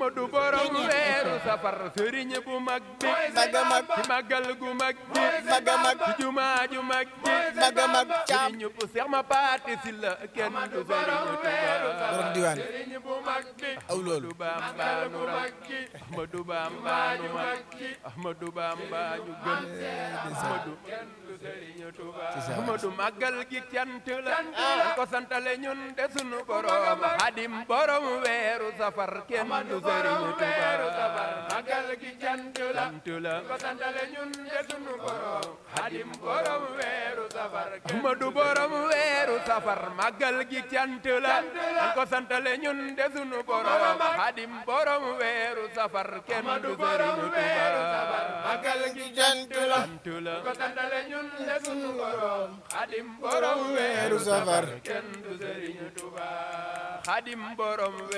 Ahmadu borom weeru safar sëriñ bu mag bi mag a mag ci màggal gu mag gi mag a mag ci jumaa ju mag gi mag a mag caam sëriñ bu seex ma paati si la kenn du sëriñ Tuubaa borom diwaan sëriñ bu mag bi aw loolu Ahmadu Bamba nu raw Ahmadu Bamba nu mag Ahmadu Bamba ñu gën Ahmadu kenn du sëriñ Tuubaa Ahmadu màggal gi cant la dañ ko santale ñun de sunu borom Xadim borom weeru safar kenn du sëriñ Tuubaa màggal gi cant la cant la ko santale ñun de sunu borom Xadim borom weeru safar Ahmadu borom weeru safar màggal gi cant la dañ ko santale ñun de sunu borom Xadim borom weeru safar kenn du sëriñ Tuubaa màggal gi cant la cant la ko santale ñun de sunu borom Xadim borom weeru safar kenn du sëriñ Tuubaa Xadim borom